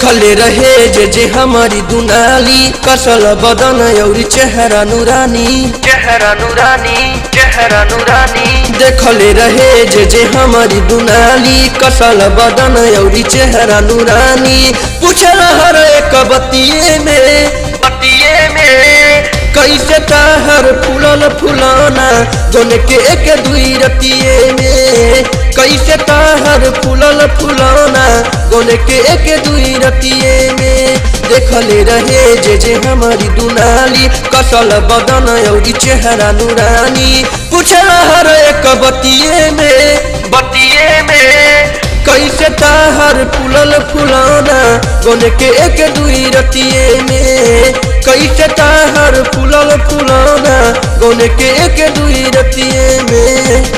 देखले रहे जे जे हमारी दुनाली कसल बदन औरी चेहरा नूरानी चेहरा नूरानी चेहरा नूरानी देखले रहे जे जे हमारी दुनाली कसल बदन औरी चेहरा नूरानी पूछल हर एक बतिये में बतिये में कैसे ताहर फूलल फुलाना जोन के एक दुई रतिये में कैसे ताहर फूलल फुलाना गोन के एक दुई रतिये में देखले रहे जे जे हमारी दुनाली कसल बदन औरी चेहरा नूरानी पूछल हर एक बतिये में बतिये में कैसे ताहर फूलल फुलाना गोन के एक दुई रतिये में कैसे ताहर फूलल फुलाना गोन के एक दुई रतिये में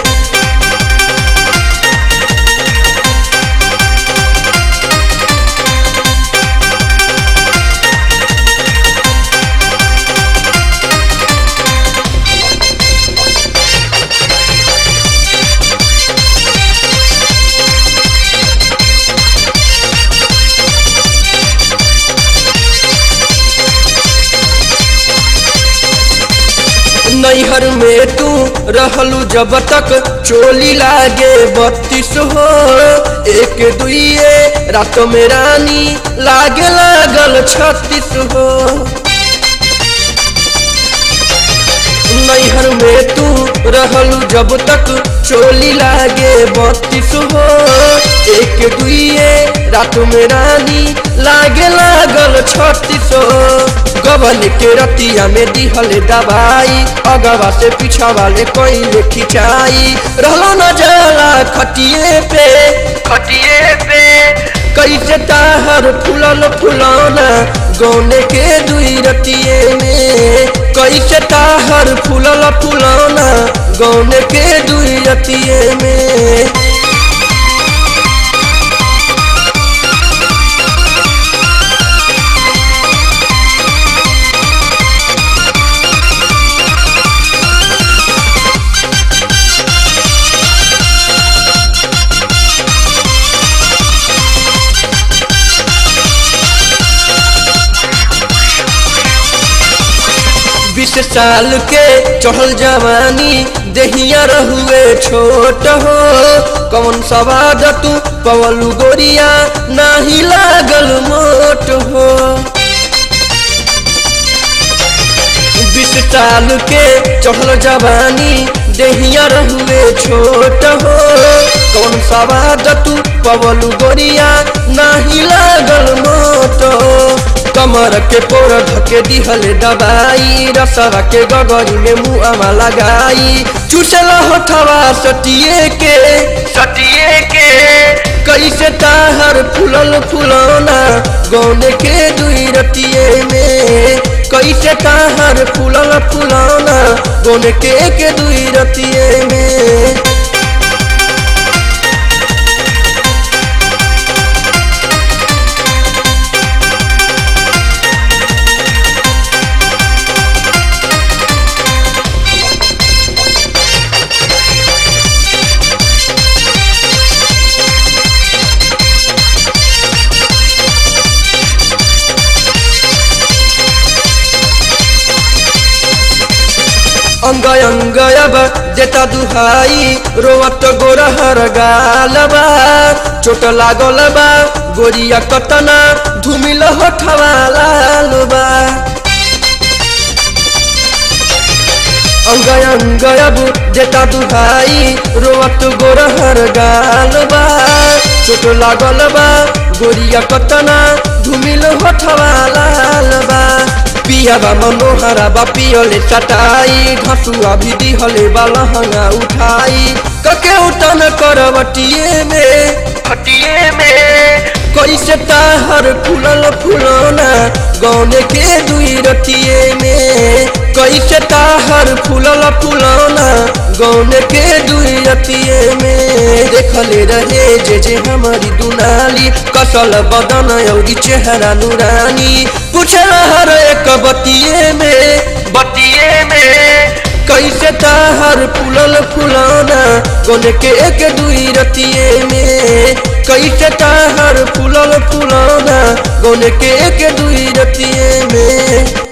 नैहर में तू रहलू जब तक चोली लागे बत्तीस हो एक दुइये रात में रानी लागे लागल छत्तीस हो नैहर में तू रहलू जब तक चोली लागे बत्तीस हो एक दुइये रात में रानी लागे लागल छत्तीस हो गबन के रतिया में दिहल दवाई अगवा से पीछा वाले कोई खिंचाई रहलो न जाला खटिए पे खटिए पे कैसे ताहर फूलल फुलाना गौने के दुई रतिये में कैसे ताहर फूलल फुलाना गौने के दुई रतिये में बीस साल के चढ़ल जवानी दहिया रहुए छोट हो कौन सवाद तू पवलू गोरिया नाही लागल मोट हो बीस साल के चढ़ल जवानी दहिया रहुए छोट हो कौन सवाद तू पवलू गोरिया नाही लागल मोट हो कमर के पोर धके दिहल दबाई रसवा के गगरी में मुआमा लगाई चुसल होठवा सटिए के सटिए के कैसे ताहर फूलल फुलौना गौने के दुई रतिये में कैसे ताहर फूलल फुलौना गौने के के दुई रतिये में अंग अंग अब जेता दुहाई रोवत गोरहर गालबा चोट लागल बा गोरिया कतना धुमिल होठवा लालबा अंग अंग अब जेता दुहाई रोवत गोरहर गालबा चोट लागल बा गोरिया कतना धुमिल होठवा लालबा पियाबा मनोहरा बा पियले चटाई घसुआ भी दिहले बा लहंगा उठाई कके उठन करवटिए में खटिए में कैसे ताहर फूलल फुलौना गौने के दुई रतिये में कैसे ताहर फूलल फुलौना गौने के दुई रतिये में देखले रहे जे जे हमारी दुनाली कसल बदन औरी चेहरा नूरानी पूछल हर एक बतिये में बतिये में कैसे ताहर फूलल फुलौना गौने के एक दुई रतिये में कैसे ताहर फूलल फुलौना गौने के एक दुई रतिये में